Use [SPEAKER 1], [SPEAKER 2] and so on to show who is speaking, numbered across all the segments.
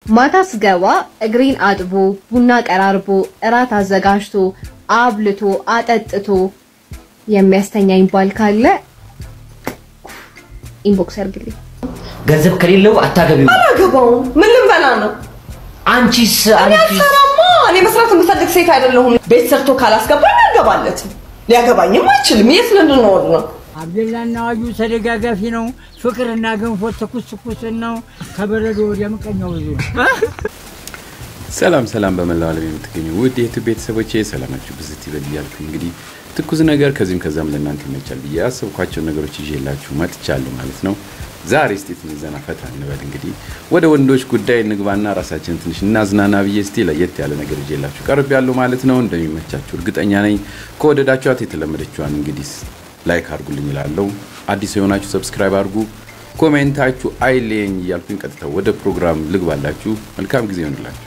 [SPEAKER 1] ማታ ስገባ እግሬን አጥቦ ቡና ቀራርቦ እራት አዘጋጅቶ አብልቶ አጠጥቶ የሚያስተኛኝ ባል ካለ ኢንቦክስ ያርግልኝ።
[SPEAKER 2] ገንዘብ ከሌለው አታገቢው።
[SPEAKER 3] አላገባውም። ምን ልንበላ ነው?
[SPEAKER 2] አንቺስ
[SPEAKER 3] እኔ
[SPEAKER 2] አንቺስ
[SPEAKER 3] አልሰራማ። እኔ መስራት የምፈልግ ሴት አይደለሁም። ቤት ሰርቶ ካላስገባኝ አልገባለትም። ሊያገባኝም አይችልም። የት ልንኖር ነው?
[SPEAKER 4] አብደላና አዋጁ ተደጋጋፊ ነው። ፍቅርና ገንፎ ትኩስ ትኩስ ነው። ከበረዶ ወዲያ ምቀኛው ብዙ ነው።
[SPEAKER 5] ሰላም ሰላም፣ በመላው ዓለም የምትገኙ ውድ የዩቱብ ቤተሰቦቼ ሰላማችሁ ብዝት ይበል እያልኩ እንግዲህ ትኩስ ነገር ከዚህም ከዛም ለእናንተ ይመቻል ብዬ ያሰብኳቸውን ነገሮች ይዤላችሁ መጥቻለሁ ማለት ነው። ዛሬ እስቲ ትንሽ ዘና ፈታ እንበል። እንግዲህ ወደ ወንዶች ጉዳይ እንግባና ራሳችንን ትንሽ እናዝናና ብዬ እስቲ ለየት ያለ ነገር ይዤላችሁ ቀርብ ያለው ማለት ነው። እንደሚመቻችሁ እርግጠኛ ነኝ። ከወደዳችኋት የተለመደችዋን እንግዲህ ላይክ አድርጉልኝ እላለሁ። አዲስ የሆናችሁ ሰብስክራይብ አድርጉ። ኮሜንታችሁ አይለየኝ እያልኩኝ ቀጥታ ወደ ፕሮግራም ልግባላችሁ። መልካም ጊዜ ይሆንላችሁ።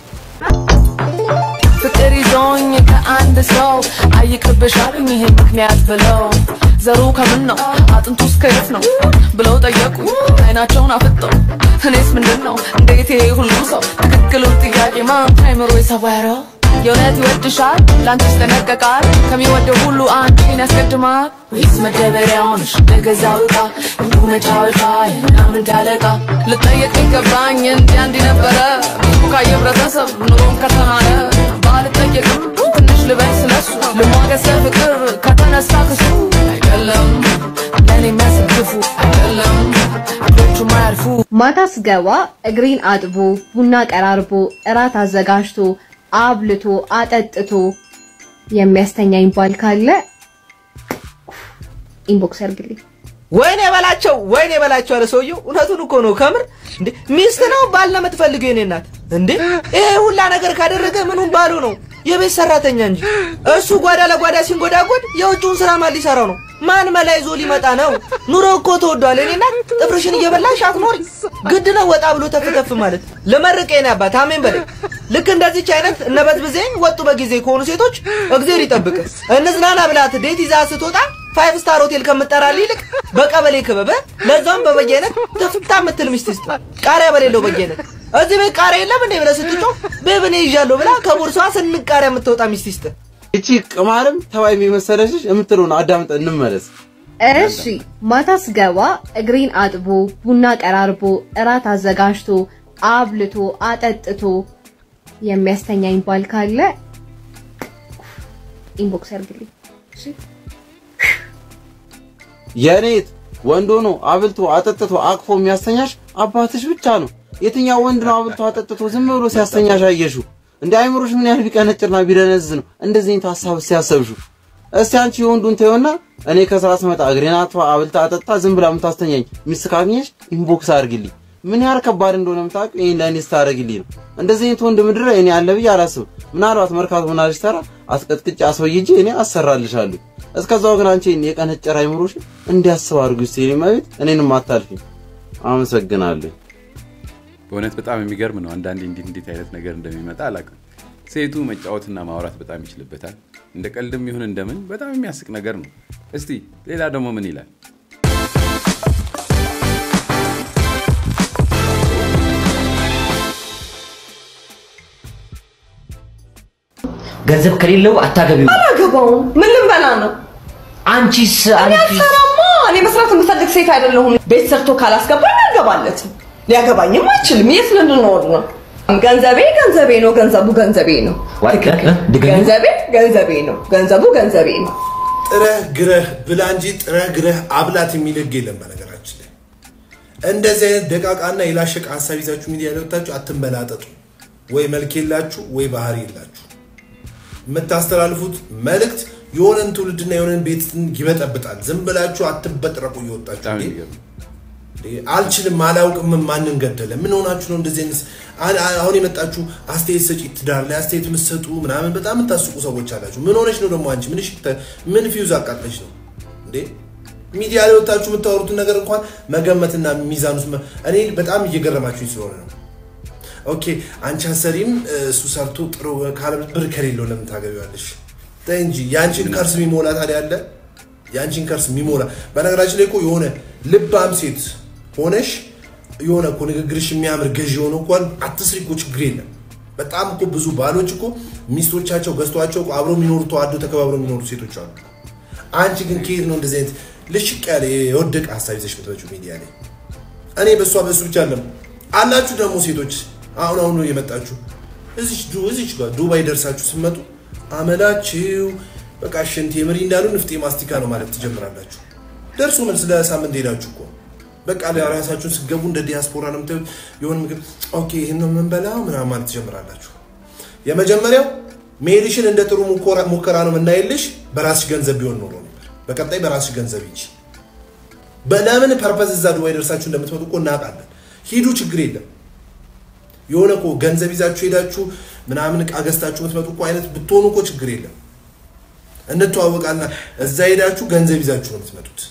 [SPEAKER 6] ፍቅር ይዞኝ ከአንድ ሰው አይቅርብሻሉኝ ይሄ ምክንያት ብለው ዘሩ ከምን ነው አጥንቱ እስከ የት ነው ብለው ጠየቁ አይናቸውን አፍጠው እኔስ ምንድን ነው እንዴት ይሄ ሁሉ ሰው ትክክሉን ጥያቄ ማን አይምሮ የሰወረው የእውነት ይወድሻል ለአንቺ ይጠነቀቃል ከሚወደው ሁሉ አንቺን ያስቀድማል ወይስ መደበሪያውንሽ ለገዛው ዕቃ እንዲሁ መጫወቻ የምናምን ዳለቃ ልጠየቅ ገባኝ እንዲ አንዲ ነበረ ሚሉ ካየ ህብረተሰብ ኑሮም ከተናነ ባልጠየቅም ትንሽ ልበል ስለሱ ልሟገሰ ፍቅር ከተነሳ ክሱ አይደለም ለእኔ የሚያስግፉ አይደለም እጆቹ ማያልፉ
[SPEAKER 1] ማታ ስገባ እግሬን አጥቦ ቡና ቀራርቦ እራት አዘጋጅቶ አብልቶ አጠጥቶ የሚያስተኛኝ ባል ካለ ኢንቦክስ ያርግልኝ።
[SPEAKER 7] ወይኔ በላቸው ወይኔ በላቸው አለ ሰውየው። እውነቱን እኮ ነው። ከምር እንዴ ሚስት ነው ባል ነው የምትፈልገው የኔ እናት? እንዴ ይሄ ሁላ ነገር ካደረገ ምኑን ባሉ ነው? የቤት ሰራተኛ እንጂ እሱ ጓዳ ለጓዳ ሲንጎዳጎድ የውጭውን ስራ ማን ሊሰራው ነው? ማን መላ ይዞ ሊመጣ ነው? ኑሮ እኮ ተወዷል። የኔ እናት ጥፍርሽን እየበላሽ አትኖሪ። ግድ ነው ወጣ ብሎ ተፍተፍ ማለት። ልመርቅ የኔ አባት አሜን በለኝ። ልክ እንደዚች አይነት እነበዝ ብዜ ወጡ በጊዜ ከሆኑ ሴቶች እግዜር ይጠብቅ። እንዝናና ብላት ዴት ይዛ ስትወጣ ፋይቭ ስታር ሆቴል ከምጠራልህ ይልቅ በቀበሌ ክበብ ለዛውም በበየአይነት ተፍታ የምትል ሚስት ስጥ። ቃሪያ በሌለው በየአይነት እዚህ ቤት ቃሪያ የለም እንዴ ብለህ ስትጮህ ቤብኔ ይዣለሁ ብላ ከቦርሷ ስንቅ ቃሪያ የምትወጣ ሚስት ይስጥ።
[SPEAKER 8] እቺ ቅማርም ተባይ የመሰለሽ የምትለውን አዳምጠን እንመለስ።
[SPEAKER 1] እሺ ማታ ስገባ እግሬን አጥቦ ቡና ቀራርቦ እራት አዘጋጅቶ አብልቶ አጠጥቶ የሚያስተኛኝ ባል ካለ ኢንቦክስ ያርግልኝ። እሺ
[SPEAKER 8] የኔት ወንድ ሆኖ አብልቶ አጠጥቶ አቅፎ የሚያስተኛሽ አባትሽ ብቻ ነው። የትኛው ወንድ ነው አብልቶ አጠጥቶ ዝም ብሎ ሲያስተኛሽ አየሽው? እንደ አይምሮሽ ምን ያህል ቢቀነጭርና ቢደነዝ ነው እንደዚህ አይነት ሀሳብ ሲያሰብሽው? እስቲ አንቺ የወንዱን ተይውና እኔ ከስራ ስመጣ እግሬን አጥፋ አብልታ አጠጣ ዝም ብላ የምታስተኛኝ ሚስት ካገኘሽ ኢንቦክስ አድርግልኝ። ምን ያህል ከባድ እንደሆነ የምታውቅ ይሄን ለእኔ ስታደርግልኝ ነው። እንደዚህ አይነት ወንድ ምድር እኔ አለ ብዬ አላስብም። ምናልባት መርካቶ ምናልሽ ተራ አስቀጥቅጭ አስወይጄ እኔ አሰራልሻለሁ። እስከዛው ግን አንቺ የቀነጨረ አይምሮሽ እንዲያስብ አድርጊ እስቲ የኔ መቤት፣ እኔንም አታልፊኝ። አመሰግናለሁ።
[SPEAKER 5] በእውነት በጣም የሚገርም ነው። አንዳንዴ እንዴት እንዴት አይነት ነገር እንደሚመጣ አላውቅም። ሴቱ መጫወትና ማውራት በጣም ይችልበታል። እንደ ቀልድም ይሁን እንደምን በጣም የሚያስቅ ነገር ነው። እስቲ ሌላ ደግሞ ምን ይላል?
[SPEAKER 2] ገንዘብ ከሌለው አታገቢው።
[SPEAKER 3] አላገባውም። ምን ልንበላ ነው?
[SPEAKER 2] አንቺስ
[SPEAKER 3] እኔ
[SPEAKER 2] አንቺስ
[SPEAKER 3] አልሰራማ። እኔ መስራት የምፈልግ ሴት አይደለሁም። ቤት ሰርቶ ካላስገባኝ አልገባለትም። ሊያገባኝም አይችልም። የት ልንኖር ነው? ገንዘቤ ገንዘቤ ነው። ገንዘቡ ገንዘቤ ነው።
[SPEAKER 2] ዋይ፣
[SPEAKER 3] ትክክል።
[SPEAKER 2] እ? ድገሚ።
[SPEAKER 3] ገንዘቤ ገንዘቤ ነው። ገንዘቡ ገንዘቤ ነው።
[SPEAKER 9] ጥረህ ግረህ ብላ እንጂ ጥረህ ግረህ አብላት የሚል ህግ የለም። በነገራችን ላይ እንደዚህ አይነት ደቃቃና የላሸቀ ሀሳብ ይዛችሁ ሚዲያ ላይ ወጥታችሁ አትንበላጠጡ። ወይ መልክ የላችሁ ወይ ባህሪ የላችሁ። የምታስተላልፉት መልእክት የሆነን ትውልድና የሆነን ቤትን ይበጠብጣል። ዝም ብላችሁ አትበጥረቁ እየወጣችሁ
[SPEAKER 5] በጣም
[SPEAKER 9] እንዴ!
[SPEAKER 5] የሚገርም
[SPEAKER 9] አልችልም አላውቅም ማንን ገደለ ምን ሆናችሁ ነው እንደዚህ አይነት አ- አ- አሁን የመጣችሁ አስተያየት ሰጪ ትዳር ላይ አስተያየት የምትሰጡ ምናምን በጣም የምታስቁ ሰዎች አላችሁ ምን ሆነች ነው ደግሞ አንቺ ምን ሽተ ምን ፊውዝ አቃጥለች ነው እንዴ ሚዲያ ላይ ወጣችሁ የምታወሩትን ነገር እንኳን መገመትና ሚዛን ውስጥ መ- እኔ በጣም እየገረማችሁኝ ስለሆነ ነው ኦኬ አንቺ አሰሪም እሱ ሰርቶ ጥሩ ካለ ብር ከሌለው ለምን ታገቢዋለሽ ተይ እንጂ የአንቺን ከርስ የሚሞላ ታዲያ አለ የአንቺን ከርስ የሚሞላ በነገራችን ላይ እኮ የሆነ ልባም ሴት ሆነሽ የሆነ እኮ ንግግርሽ የሚያምር ገዢ የሆነ እንኳን አትስሪ እኮ ችግር የለም። በጣም እኮ ብዙ ባሎች እኮ ሚስቶቻቸው ገዝቷቸው እኮ አብረው የሚኖሩ ተዋደው ተከባብረው የሚኖሩ ሴቶች አሉ። አንቺ ግን ከየት ነው እንደዚህ አይነት ልሽቅ ያለ የወደቀ ሀሳብ ይዘሽ የምትመጪው ሚዲያ ላይ? እኔ በእሷ በሱ ብቻ አለም አላችሁ ደግሞ ሴቶች አሁን አሁን ነው የመጣችሁ እዚች ዱ እዚች ጋር ዱባይ ደርሳችሁ ስትመጡ አመላችሁ በቃ ሽንት የምሪ እንዳሉ ንፍጤ ማስቲካ ነው ማለት ትጀምራላችሁ። ደርሶ መልስ ለሳምንት ሄዳችሁ እኮ በቃ ለራሳችሁን ስትገቡ እንደ ዲያስፖራ ነው የምታዩት። የሆነ ምግብ ኦኬ ይህን ነው የምንበላው ምናምን ማለት ትጀምራላችሁ። የመጀመሪያው መሄድሽን እንደ ጥሩ ሙከራ- ሙከራ ነው የምናይልሽ። በራስሽ ገንዘብ ቢሆን ኖሮ ነበር። በቀጣይ በራስሽ ገንዘብ ሂጂ። በለምን ፐርፐዝ እዛ ዱባይ ደርሳችሁ እንደምትመጡ እኮ እናውቃለን። ሂዱ፣ ችግር የለም። የሆነ እኮ ገንዘብ ይዛችሁ ሄዳችሁ ምናምን እቃ ገዝታችሁ የምትመጡ እኮ አይነት ብትሆኑ እኮ ችግር የለም። እንተዋወቃልና እዛ ሄዳችሁ ገንዘብ ይዛችሁ ነው የምትመጡት።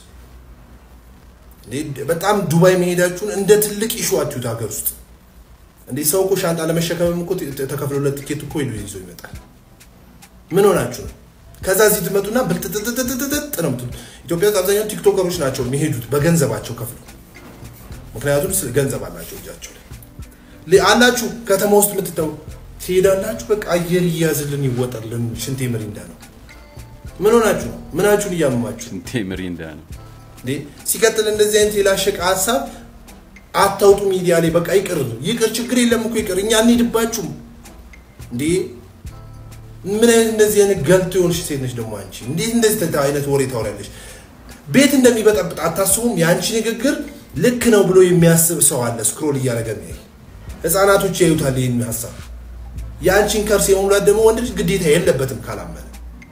[SPEAKER 9] እንዴ በጣም ዱባይ መሄዳችሁን እንደ ትልቅ ኢሹ አትዩት ሀገር ውስጥ። እንዴ ሰው እኮ ሻንጣ ለመሸከምም እኮ ተ- ተከፍሎለት ትኬት እኮ ሄዶ ይዞ ይመጣል። ምን ሆናችሁ ነው? ከዛ እዚህ ትመጡና ብልጥጥጥጥጥጥ ነው የምትሉት። ኢትዮጵያ ውስጥ አብዛኛው ቲክቶከሮች ናቸው የሚሄዱት በገንዘባቸው ከፍለው፣ ምክንያቱም ስለ- ገንዘብ አላቸው እጃቸው ላይ ሊ- አላችሁ ከተማ ውስጥ የምትተው ትሄዳላችሁ። በቃ አየር እያዝልን ይወጣልን ሽንቴ ምሪንዳ ነው። ምን ሆናችሁ ነው? ምናችሁን እያመማችሁ
[SPEAKER 5] ሽንቴ ምሪንዳ ነው።
[SPEAKER 9] እንዴ ሲቀጥል እንደዚህ አይነት የላሸቀ ሀሳብ አታውጡ ሚዲያ ላይ በቃ ይቅር ይቅር ችግር የለም እኮ ይቅር እኛ እንሄድባችሁም እንዴ ምን አይነት እንደዚህ አይነት ገልቶ የሆንሽ ሴት ነች ደግሞ አንቺ እንዴት እንደዚህ ተ- አይነት ወሬ ታወሪያለሽ ቤት እንደሚበጠብጥ አታስቡም የአንቺ ንግግር ልክ ነው ብሎ የሚያስብ ሰው አለ ስክሮል እያደረገ የሚያይ ህፃናቶች ያዩታል ይህን ሀሳብ የአንቺን ከርስ የመሙላት ደግሞ ወንድ ልጅ ግዴታ የለበትም ካላመነ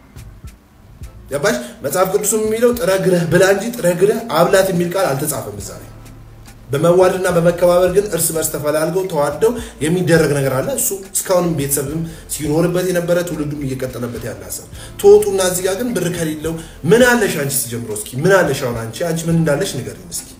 [SPEAKER 9] ገባሽ? መጽሐፍ ቅዱስም የሚለው ጥረ ግረህ ብላ እንጂ ጥረ ግረህ አብላት የሚል ቃል አልተጻፈም እዛ ላይ። በመዋደድና በመከባበር ግን እርስ በርስ ተፈላልገው ተዋደው የሚደረግ ነገር አለ። እሱ እስካሁንም ቤተሰብም ሲኖርበት የነበረ ትውልዱም እየቀጠለበት ያለ ሀሳብ ተወጡና እዚህ ጋር ግን ብር ከሌለው ምን አለሽ አንቺ ሲጀምሮ እስኪ ምን አለሽ አሁን አንቺ አንቺ ምን እንዳለሽ ንገሪኝ እስኪ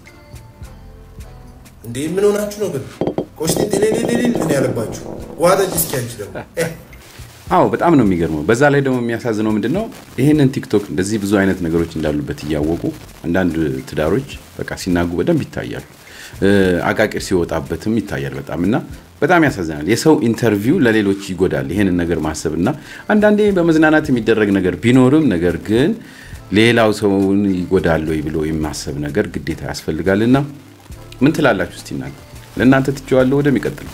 [SPEAKER 9] እንዴ ምን ሆናችሁ ነው ግን ቆሽቴ ሌሌሌሌ ምን ያለባችሁ ውሃ ጠጪ እስኪ አንቺ ደግሞ እ
[SPEAKER 5] አዎ በጣም ነው የሚገርመው። በዛ ላይ ደግሞ የሚያሳዝነው ምንድን ነው ይህንን ቲክቶክ እንደዚህ ብዙ አይነት ነገሮች እንዳሉበት እያወቁ አንዳንድ ትዳሮች በቃ ሲናጉ በደንብ ይታያሉ። እ፣ አቃቂር ሲወጣበትም ይታያል በጣም እና በጣም ያሳዝናል። የሰው ኢንተርቪው ለሌሎች ይጎዳል። ይሄንን ነገር ማሰብ እና አንዳንዴ በመዝናናት የሚደረግ ነገር ቢኖርም ነገር ግን ሌላው ሰውን ይጎዳል ወይ ብሎ የማሰብ ነገር ግዴታ ያስፈልጋልና ምን ትላላችሁ? እስቲ እናንተ ለእናንተ ትቼዋለሁ። ወደሚቀጥለው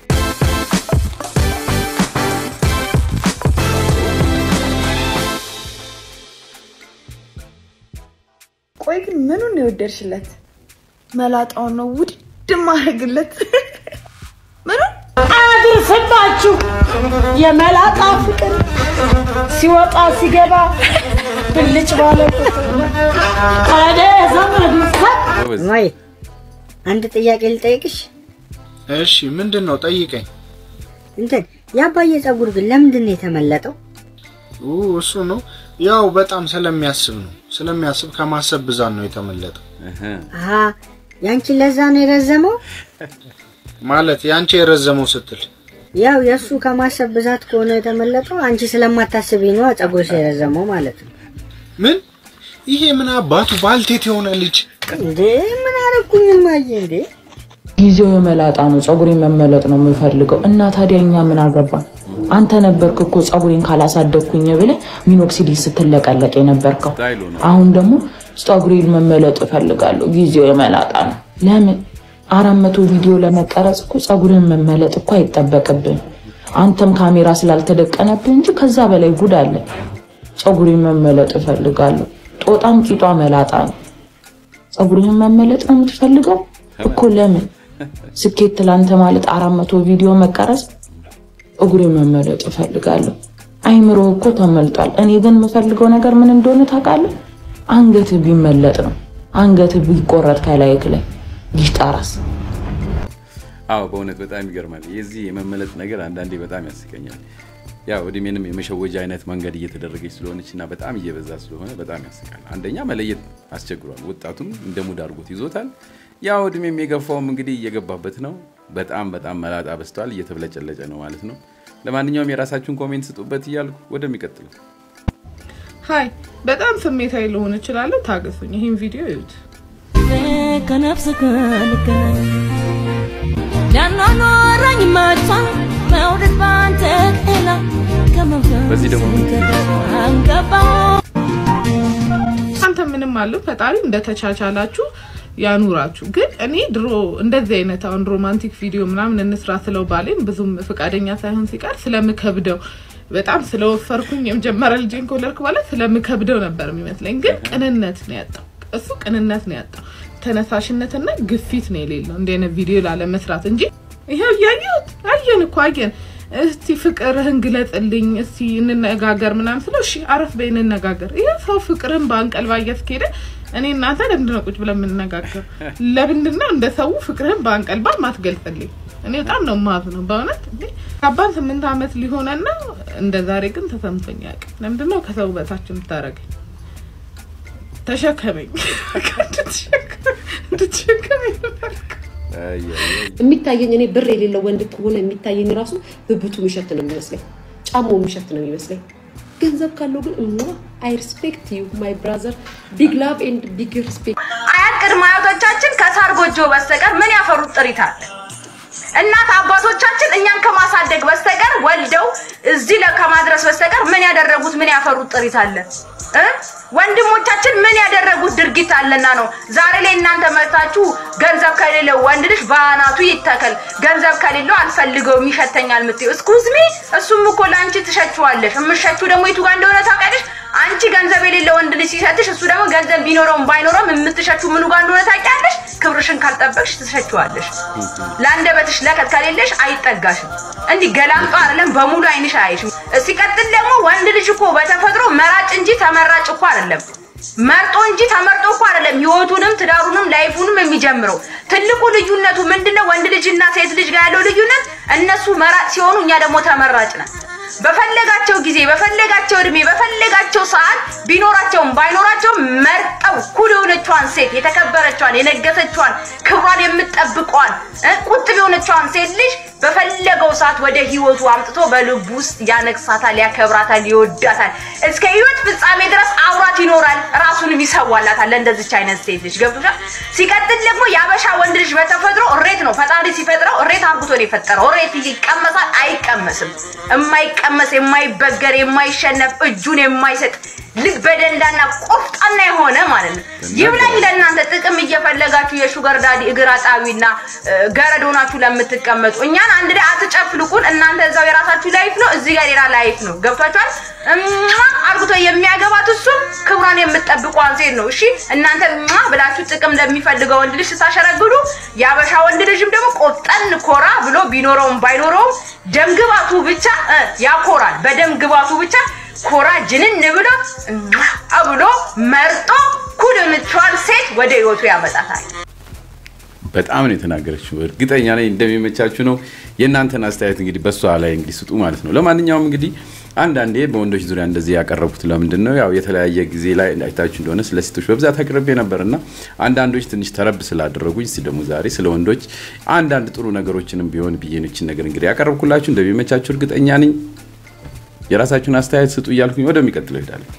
[SPEAKER 10] ቆይ ግን ምኑን ነው የወደድሽለት? መላጣውን ነው ውድ ማድረግለት? ምኑን
[SPEAKER 11] አድርስባችሁ የመላጣ ፍቅር ሲወጣ ሲገባ ብልጭ ባለ ቀደ ዘመዱ
[SPEAKER 12] ወይ አንድ ጥያቄ ልጠይቅሽ።
[SPEAKER 13] እሺ ምንድን ነው ጠይቀኝ።
[SPEAKER 12] እንትን የአባዬ ጸጉር ግን ለምንድን ነው የተመለጠው?
[SPEAKER 13] ኡ እሱ ነው ያው በጣም ስለሚያስብ ነው። ስለሚያስብ ከማሰብ ብዛት ነው የተመለጠው።
[SPEAKER 12] አሀ ያንቺ ለዛ ነው የረዘመው?
[SPEAKER 13] ማለት ያንቺ የረዘመው ስትል
[SPEAKER 12] ያው የእሱ ከማሰብ ብዛት ከሆነ የተመለጠው አንቺ ስለማታስቢ ነው ጸጉርሽ የረዘመው ማለት ነው።
[SPEAKER 13] ምን ይሄ ምን አባቱ ባልቴት የሆነ ልጅ
[SPEAKER 12] እንዴ ምን አረኩኝ ማየ እንዴ
[SPEAKER 14] ጊዜው የመላጣ ነው፣ ጸጉሬን መመለጥ ነው የምፈልገው እና ታዲያ እኛ ምን አገባን? አንተ ነበርክ እኮ ጸጉሬን ካላሳደግኩኝ ብለህ ሚኖክሲዲል ስትለቀለቅ የነበርከው። አሁን ደግሞ ጸጉሬን መመለጥ እፈልጋለሁ፣ ጊዜው የመላጣ ነው። ለምን አራት መቶ ቪዲዮ ለመቀረጽ እኮ ጸጉርን መመለጥ እኮ አይጠበቅብን። አንተም ካሜራ ስላልተደቀነብህ እንጂ ከዛ በላይ ጉድ አለ። ጸጉሬን መመለጥ እፈልጋለሁ። ጦጣም ቂጧ መላጣ ነው። ጸጉርህን መመለጥ ነው የምትፈልገው እኮ ለምን? ስኬት ላንተ ማለት አራት መቶ ቪዲዮ መቀረጽ፣ ጸጉሬን መመለጥ እፈልጋለሁ። አይምሮ እኮ ተመልጧል። እኔ ግን የምፈልገው ነገር ምን እንደሆነ ታውቃለህ? አንገትህ ቢመለጥ ነው። አንገትህ ቢቆረጥ ከላይክ ላይ ይጣራስ
[SPEAKER 5] አዎ በእውነት በጣም ይገርማል። የዚህ የመመለጥ ነገር አንዳንዴ በጣም ያስቀኛል። ያው እድሜንም የመሸወጃ አይነት መንገድ እየተደረገች ስለሆነች እና በጣም እየበዛ ስለሆነ በጣም ያስቃል። አንደኛ መለየት አስቸግሯል። ወጣቱም እንደ ሙድ አድርጎት ይዞታል። ያው እድሜም የገፋውም እንግዲህ እየገባበት ነው። በጣም በጣም መላጣ በዝቷል። እየተብለጨለጨ ነው ማለት ነው። ለማንኛውም የራሳችሁን ኮሜንት ስጡበት እያልኩ ወደሚቀጥለው
[SPEAKER 15] ሀይ በጣም ስሜታዊ ልሆን እችላለሁ። ታገሱኝ። ይህን ቪዲዮ ይዩት።
[SPEAKER 11] ከነፍስ ከልከ
[SPEAKER 6] ሊያኗኗረኝ መቷል መውደድ ባንተ ሌላ ከመንፈስ
[SPEAKER 5] በዚህ ደግሞ
[SPEAKER 6] አንገባው
[SPEAKER 15] አንተ ምንም አለው ፈጣሪ እንደተቻቻላችሁ ያኑራችሁ። ግን እኔ ድሮ እንደዚህ አይነት አሁን ሮማንቲክ ቪዲዮ ምናምን እንስራ ስለው ባሌን ብዙም ፈቃደኛ ሳይሆን ሲቀር ስለምከብደው በጣም ስለወፈርኩኝ የመጀመሪያ ልጄን ከወለድኩ በኋላ ስለምከብደው ነበር የሚመስለኝ። ግን ቅንነት ነው ያጣው፣ እሱ ቅንነት ነው ያጣው። ተነሳሽነትና ግፊት ነው የሌለው እንዲህ አይነት ቪዲዮ ላለመስራት እንጂ ይሄው እያየሁት አየን እኮ አየን። እስቲ ፍቅርህን ግለጽልኝ፣ እስቲ እንነጋገር ምናምን ስለው እሺ አረፍ በይ እንነጋገር። ይሄ ሰው ፍቅርን በአንቀልባ እያስኬደ እኔ እናንተ ለምንድን ነው ቁጭ ብለን የምንነጋገር? ለምንድን ነው እንደ ሰው ፍቅርህን በአንቀልባ ማትገልጽልኝ? እኔ በጣም ነው ማዝ ነው በእውነት እንዴ አባን ስምንት ዓመት ሊሆነና እንደ ዛሬ ግን ተሰምቶኝ አያውቅም። ለምንድን ነው ከሰው በታች የምታደርገኝ? ተሸከመኝ እንድትሸከመኝ
[SPEAKER 16] የሚታየኝ እኔ ብር የሌለው ወንድ ከሆነ የሚታየኝ ራሱ ብብቱ የሚሸት ነው የሚመስለኝ፣ ጫማው የሚሸት ነው የሚመስለኝ። ገንዘብ ካለው ግን እማ አይ ሪስፔክት ዩ ማይ ብራዘር ቢግ ላቭ ኤንድ ቢግ ሪስፔክት።
[SPEAKER 17] አያት ቅድመ አያቶቻችን ከሳር ጎጆ በስተቀር ምን ያፈሩት ጥሪት አለ? እናት አባቶቻችን እኛን ከማሳደግ በስተቀር ወልደው እዚህ ለ- ከማድረስ በስተቀር ምን ያደረጉት ምን ያፈሩት ጥሪት አለ እ? ወንድሞቻችን ምን ያደረጉት ድርጊት አለና ነው ዛሬ ላይ እናንተ መጥታችሁ ገንዘብ ከሌለው ወንድ ልጅ በአናቱ ይተከል፣ ገንዘብ ከሌለው አልፈልገውም ይሸተኛል የምትይው። እስኩዝ ሚ እሱም እኮ ለአንቺ ትሸችዋለሽ። የምሸችው ደግሞ የቱ ጋር እንደሆነ ታውቂያለሽ? አንቺ ገንዘብ የሌለው ወንድ ልጅ ሲሰጥሽ እሱ ደግሞ ገንዘብ ቢኖረውም ባይኖረውም የምትሸችው ምኑ ጋር እንደሆነ ታውቂያለሽ? ክብርሽን ካልጠበቅሽ ትሸችዋለሽ። ለአንደበትሽ ለከት ከሌለሽ አይጠጋሽም። እንዲህ ገላምጦ አይደለም በሙሉ አይንሽ አያይሽም። ሲቀጥል ደግሞ ወንድ ልጅ እኮ በተፈጥሮ መራጭ እንጂ ተመራጭ እኮ አይደለም። መርጦ እንጂ ተመርጦ እኮ አይደለም ህይወቱንም ትዳሩንም ላይፉንም የሚጀምረው። ትልቁ ልዩነቱ ምንድነው? ወንድ ልጅና ሴት ልጅ ጋር ያለው ልዩነት እነሱ መራጭ ሲሆኑ፣ እኛ ደግሞ ተመራጭ ነን። በፈለጋቸው ጊዜ በፈለጋቸው እድሜ በፈለጋቸው ሰዓት ቢኖራቸውም ባይኖራቸውም መርጠው ኩል የሆነቿን ሴት የተከበረቿን የነገሰቿን ክብሯን የምትጠብቋን እ ቁጥብ የሆነቿን ሴት ልጅ በፈለገው ሰዓት ወደ ህይወቱ አምጥቶ በልቡ ውስጥ ያነግሳታል፣ ያከብራታል፣ ይወዳታል። እስከ ህይወት ፍጻሜ ድረስ አብሯት ይኖራል፣ ራሱንም ይሰዋላታል ለእንደዚች አይነት ሴት ልጅ ገብቶሻል። ሲቀጥል ደግሞ የአበሻ ወንድ ልጅ በተፈጥሮ እሬት ነው። ፈጣሪ ሲፈጥረው እሬት አርግቶ ነው የፈጠረው። እሬት ይቀመሳል? አይቀመስም። የማይቀመስ የማይበገር የማይሸነፍ እጁን የማይሰጥ ልብ በደንዳና ቆፍጣና የሆነ ማለት ነው። ይብላኝ ለእናንተ ጥቅም እየፈለጋችሁ የሹገር ዳዲ እግር አጣቢና እ፣ ገረድ ሆናችሁ ለምትቀመጡ እኛን አንድ ላይ አትጨፍልቁን። እናንተ እዛው የራሳችሁ ላይፍ ነው፣ እዚህ ጋር ሌላ ላይፍ ነው። ገብቷችኋል? እማ አርግቶ የሚያገባት እሱም ክብሯን የምትጠብቋን ሴት ነው። እሺ እናንተ እማ ብላችሁ ጥቅም ለሚፈልገው ወንድ ልጅ ስታሸረግዱ፣ የአበሻ ወንድ ልጅም ደግሞ ቆጠን ኮራ ብሎ ቢኖረውም ባይኖረውም ደም ግባቱ ብቻ እ፣ ያኮራል። በደም ግባቱ ብቻ ኮራ ጅንን ብሎ እማ ብሎ መርጦ ኩል የሆነችዋን ሴት ወደ ህይወቱ ያመጣታል።
[SPEAKER 5] በጣም ነው የተናገረችው። እርግጠኛ ነኝ እንደሚመቻችሁ ነው። የእናንተን አስተያየት እንግዲህ በእሷ ላይ እንግዲህ ስጡ ማለት ነው። ለማንኛውም እንግዲህ አንዳንዴ በወንዶች ዙሪያ እንደዚህ ያቀረቡት ለምንድን ነው? ያው የተለያየ ጊዜ ላይ አይታችሁ እንደሆነ ስለ ሴቶች በብዛት አቅርቤ ነበር እና አንዳንዶች ትንሽ ተረብ ስላደረጉኝ እስኪ ደግሞ ዛሬ ስለ ወንዶች አንዳንድ ጥሩ ነገሮችንም ቢሆን ብዬኖችን ነገር እንግዲህ ያቀረብኩላችሁ እንደሚመቻችሁ እርግጠኛ ነኝ። የራሳችሁን አስተያየት ስጡ እያልኩኝ ወደሚቀጥለው እሄዳለሁ።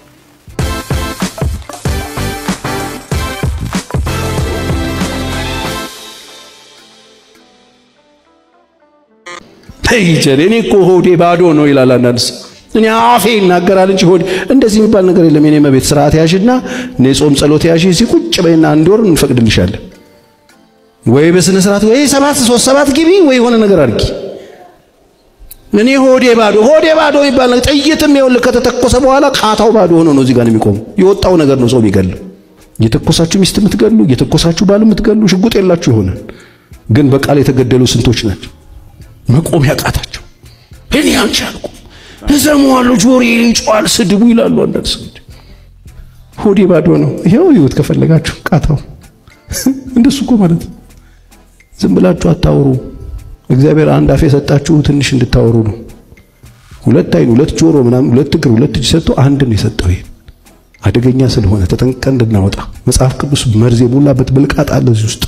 [SPEAKER 18] ተይ ጀል እኔ እኮ ሆዴ ባዶ ነው ይላል አንዳንድ ሰው። እኔ አፌ ይናገራል እንጂ ሆዴ እንደዚህ የሚባል ነገር የለም። የኔ መቤት ስርዓት ያዥና እኔ ጾም ጸሎት ያዥ እዚህ ቁጭ በይና አንድ ወር እንፈቅድልሻለን። ወይ በስነ ስርዓት ወይ ሰባት ሶስት ሰባት ግቢ ወይ የሆነ ነገር አድርጊ። እኔ ሆዴ ባዶ ሆዴ ባዶ የሚባል ነገር ጥይትም ይኸውልህ ከተተኮሰ በኋላ ቃታው ባዶ ሆኖ ነው እዚህ ጋር የሚቆመው። የወጣው ነገር ነው ሰው የሚገለው። እየተኮሳችሁ ሚስት የምትገሉ እየተኮሳችሁ ባል የምትገሉ ሽጉጥ የላችሁ ይሆናል፣ ግን በቃል የተገደሉ ስንቶች ናቸው መቆም ያቃታቸው። እኔ አልቻልኩም፣ እሰማዋለሁ፣ ጆሮዬ ይጮሃል፣ ስድቡ ይላሉ አንዳንድ ሰዎች። ሆዴ ባዶ ነው። ይኸው ይሁት ከፈለጋችሁ ቃታው እንደሱ እኮ ማለት ነው። ዝም ብላችሁ አታውሩ። እግዚአብሔር አንድ አፍ የሰጣችሁ ትንሽ እንድታወሩ ነው። ሁለት አይን፣ ሁለት ጆሮ፣ ምናምን ሁለት እግር፣ ሁለት እጅ ሰጥቶ አንድ ነው የሰጠው። ይሄ አደገኛ ስለሆነ ተጠንቀን እንድናወጣ መጽሐፍ ቅዱስ መርዝ የሞላበት ብልቃጥ አለ እዚህ ውስጥ።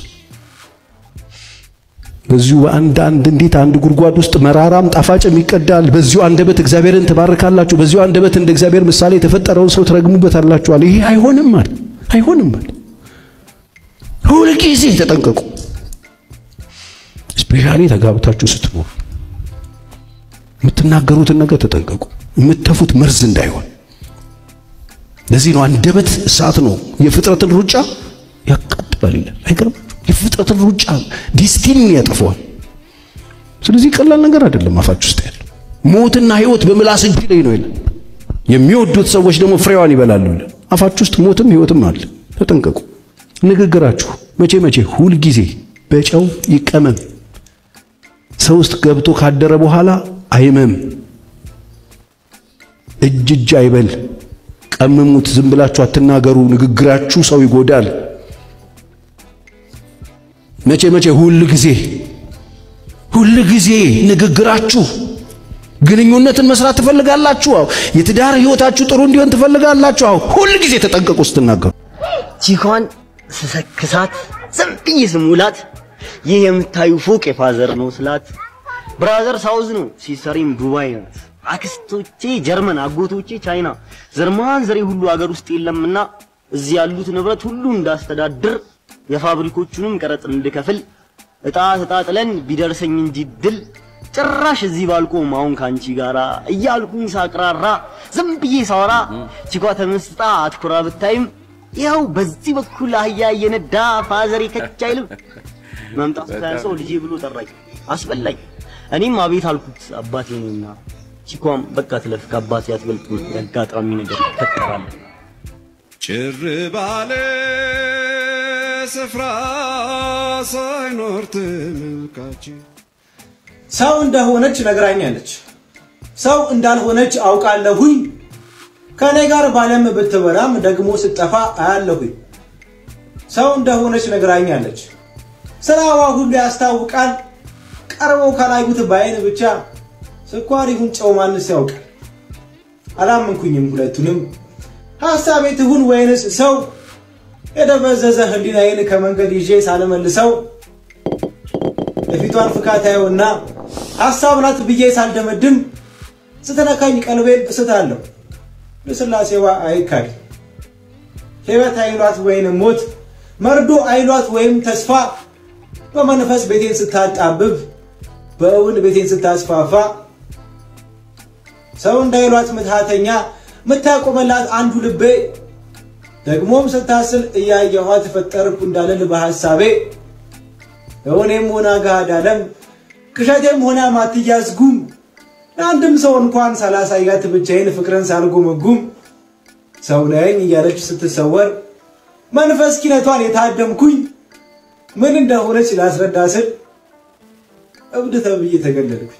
[SPEAKER 18] በዚሁ በአንድ አንድ እንዴት አንድ ጉድጓድ ውስጥ መራራም ጣፋጭም ይቀዳል። በዚሁ አንደበት እግዚአብሔርን ትባርካላችሁ፣ በዚሁ አንደበት እንደ እግዚአብሔር ምሳሌ የተፈጠረውን ሰው ትረግሙበታላችኋል። ይሄ አይሆንም አለ አይሆንም አለ። ሁልጊዜ ተጠንቀቁ። ስፔሻሊ ተጋብታችሁ ስትኖሩ የምትናገሩትን ነገር ተጠንቀቁ። የምትተፉት መርዝ እንዳይሆን። ለዚህ ነው አንደበት እሳት ነው፣ የፍጥረትን ሩጫ ያቃጥላል ይላል። አይገርም? የፍጥረትን ሩጫ ዲስቲኒን ያጠፈዋል። ስለዚህ ቀላል ነገር አይደለም አፋችሁ ውስጥ ያለው። ሞትና ህይወት በምላስ እጅ ላይ ነው ይላል። የሚወዱት ሰዎች ደግሞ ፍሬዋን ይበላሉ ይላል። አፋችሁ ውስጥ ሞትም ህይወትም አለ። ተጠንቀቁ። ንግግራችሁ መቼ መቼ ሁል ጊዜ በጨው ይቀመም። ሰው ውስጥ ገብቶ ካደረ በኋላ አይመም። እጅ እጅ አይበል። ቀምሙት። ዝም ብላችሁ አትናገሩ። ንግግራችሁ ሰው ይጎዳል። መቼ መቼ ሁል ጊዜ ሁል ጊዜ ንግግራችሁ ግንኙነትን መስራት ትፈልጋላችሁ። አዎ የትዳር ህይወታችሁ ጥሩ እንዲሆን ትፈልጋላችሁ። አዎ ሁል ጊዜ ተጠንቀቁ ስትናገሩ።
[SPEAKER 19] ቺኳን ስሰክሳት ዝም ብዬ ስሙላት ይህ የምታዩ ፎቅ የፋዘር ነው ስላት ብራዘር ሳውዝ ነው ሲሰሪም ዱባይ ናት። አክስቶቼ ጀርመን፣ አጎቶቼ ቻይና፣ ዘርማን ዘሬ ሁሉ አገር ውስጥ የለምና እዚህ ያሉት ንብረት ሁሉ እንዳስተዳድር የፋብሪኮቹንም ቀረጥ እንድከፍል እጣ ተጣጥለን ቢደርሰኝ እንጂ ድል ጭራሽ እዚህ ባልቆም አሁን ካንቺ ጋራ እያልኩኝ ሳቅራራ ዝም ብዬ ሳወራ ቺኳ ተመስጣ አትኩራ ብታይም ይኸው በዚህ በኩል አህያ እየነዳ ፋዘሬ ከች አይልም። መምጣቱ ሳያንሰው ልጄ ብሎ ጠራኝ፣ አስበላኝ። እኔም አቤት አልኩት አባቴ ነኝና፣ ቺኳም በቃ ትለፍ ከአባቴ አትበልጥም፣ የአጋጣሚ ነገር ይፈጠራል።
[SPEAKER 20] ጭር ባለ ስፍራ ሳይኖር ተመልካች
[SPEAKER 21] ሰው እንደሆነች ነግራኛለች። ሰው እንዳልሆነች አውቃለሁኝ። ከኔ ጋር ባለም ብትበላም ደግሞ ስጠፋ አያለሁኝ። ሰው እንደሆነች ነግራኛለች። ስራዋ ሁሉ ያስታውቃል። ቀርበው ካላዩት በአይን ብቻ ስኳር ይሁን ጨው ማንስ ያውቃል። አላመንኩኝም ሁለቱንም። ሐሳቤ ትሁን ወይንስ ሰው የደበዘዘ ህሊናዬን ከመንገድ ይዤ ሳልመልሰው የፊቷን ፍካት አየውና ሐሳብ ናት ብዬ ሳልደመድም ስትነካኝ ቀልቤን እስታለሁ። ልስላሴዋ አይካድ ሕይወት አይሏት ወይንም ሞት መርዶ አይሏት ወይም ተስፋ በመንፈስ ቤቴን ስታጣብብ በእውን ቤቴን ስታስፋፋ ሰው እንዳይሏት ምትሃተኛ ምታቆመላት አንዱ ልቤ ደግሞም ስታስል እያየኋት ፈጠርኩ እንዳልል በሐሳቤ እውኔም ሆና ገሃድ ዓለም ቅዠቴም ሆና ማትያዝ ጉም ለአንድም ሰው እንኳን ሳላሳያት ብቻዬን ፍቅርን ሳልጉምጉም ሰው ነኝ እያለች ስትሰወር መንፈስ ኪነቷን የታደምኩኝ ምን እንደሆነች ላስረዳ ስል እብድ ተብዬ ተገለልኩኝ።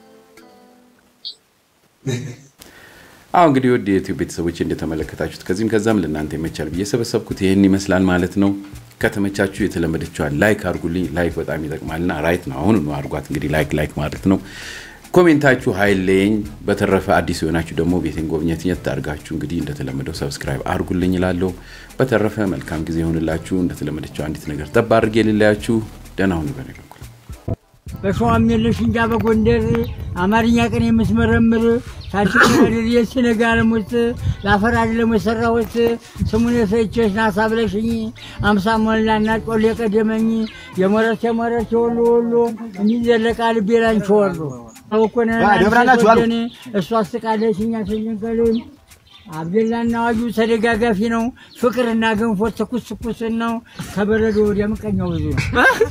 [SPEAKER 5] አሁ እንግዲህ ወደ የዩቲዩብ ቤተሰቦች እንደተመለከታችሁት ከዚህም ከዛም ለእናንተ ይመቻል ብዬ ሰበሰብኩት ይህን ይመስላል ማለት ነው። ከተመቻችሁ የተለመደችዋን ላይክ አድርጉልኝ። ላይክ በጣም ይጠቅማልና ራይት ነው። አሁን ነው አድርጓት። እንግዲህ ላይክ ላይክ ማለት ነው። ኮሜንታችሁ ሀይለኝ። በተረፈ አዲስ የሆናችሁ ደግሞ ቤቴን ጎብኘትኘት አድርጋችሁ እንግዲህ እንደተለመደው ሰብስክራይብ አድርጉልኝ እላለሁ። በተረፈ መልካም ጊዜ ይሆንላችሁ። እንደተለመደችው አንዲት ነገር ጠብ አድርጌ ልለያችሁ። ደህና ሁኑ። በኔ በኩል
[SPEAKER 4] በሸዋም የለሽ እንጃ በጎንደር አማርኛ ቀን የምትመረምር ታሽከራድር የስነጋ ለሙት ለአፈር አይደለም የሰራሁት ስሙን የሰይቼሽ ናሳ ብለሽኝ አምሳ ሞላና ጮሌ ቀደመኝ የሞረች የሞረች የወሎ ወሎ እንዲዘለቃ ልቤ ላንቺ ወሎ አውኮነ
[SPEAKER 22] ደብራላችሁ አሉ።
[SPEAKER 4] እሷ አስቃለች እኛ ስንቀልም አብደላና አዋጁ ተደጋጋፊ ነው። ፍቅርና ገንፎ ትኩስ ትኩስ ነው። ከበረዶ ወዲያ ምቀኛው ብዙ ነው።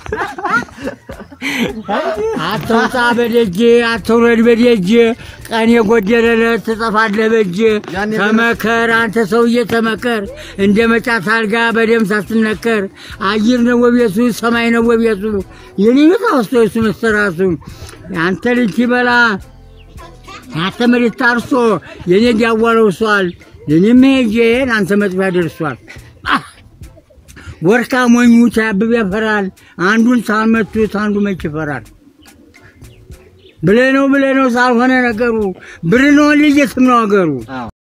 [SPEAKER 4] አትውጣ በደጅ አትውረድ በደጅ ቀን የጎደለለት ትጠፋለህ በእጅ ተመከር አንተ ሰውዬ ተመከር እንደ መጫት አልጋ በደም ሳትነከር አየር ነው ወቤቱ ሰማይ ነው ወቤቱ የኔ ታውስቶ የሱ መሰራቱ አንተ ልጅ ይበላ አንተ መሬት ታርሶ የኔ ዲያዋለው ሷል የኔም ሄጄ አንተ መጥፊያ ደርሷል። ወርካ ሞኙ ሲያብብ ያፈራል። አንዱን ሳልመቱት አንዱ መች ይፈራል። ብለህ ነው ብለህ ነው ሳልሆነ ነገሩ ብር ነው ልጅ የትም ነው አገሩ